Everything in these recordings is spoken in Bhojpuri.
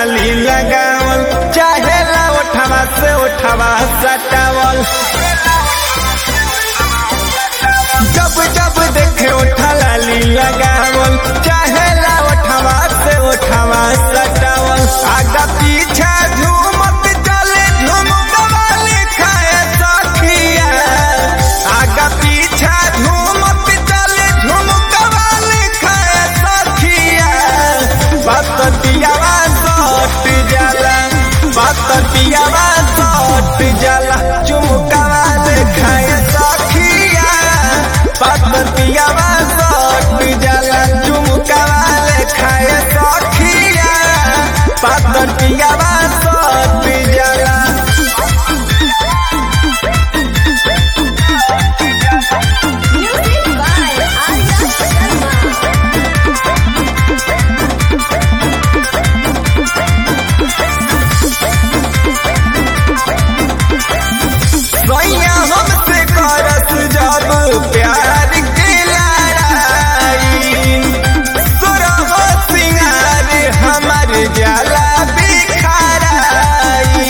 लाली लगावल चाहेला ओठवा से ओठवा सटावल जब जब देखे ओठा लाली लगावल चाहेला ओठवा से ओठवा सटावल आगा पीछा झूमत चले झुमकवा लिखाए सखिया आगा पीछा झूमत चले झुमकवा लिखाए सखिया बततियावा सट जाला बततियावा सट जाला झुमकवा लिखाए सखिया बततियावा सट जाला झुमकवा लिखाए सखिया बततियावा सट जाला Music by Arya Sharma. सैया हमसे करस जब प्यार के लड़ाई सुरह सिंगार हमर जाला बिखराई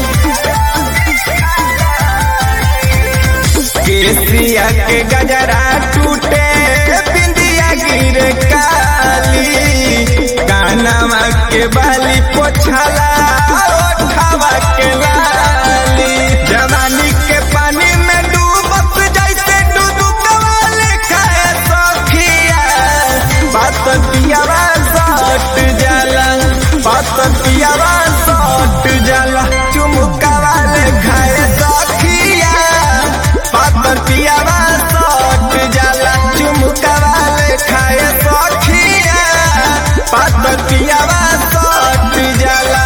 केसिया के गजरा टूटे बिंदिया गिर काली कानवा के बाली पोछला ओठवा के लाली जवानी के पानी में डूबत जैसे डुबुकवा लिखाए सखिया बात पियावा सट जाला बात पियावा सट जाला चुमुकवा लिखाए सखिया बात पियावा सट जाला चुमुकवा लिखाए सखिया बात पियावा सट जाला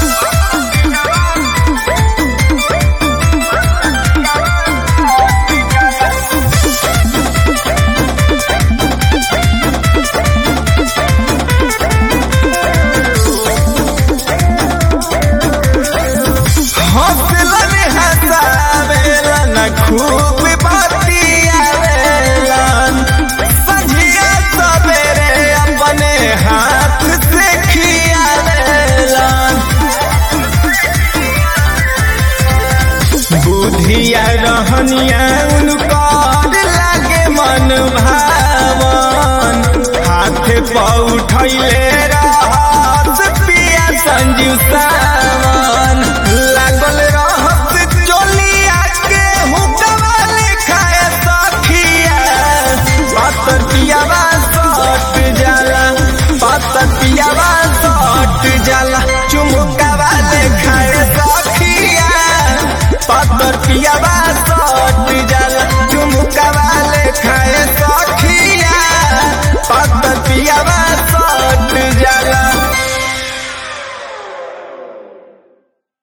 हौसलन हसावेलन खूब बतियावेलन संझिया सवेरे अपने हाथ से खियावेलन बुधिया रहनिया उनकर लागे मन भावन हाथ पर उठैले रहत पिया संजीव सावन लागल रहत चोलिया के हुकवा लिखाए सखिया बात पियावा सट जाला बात पियावा सट जाला चुमुकवा लिखाए सखिया पातर पियावा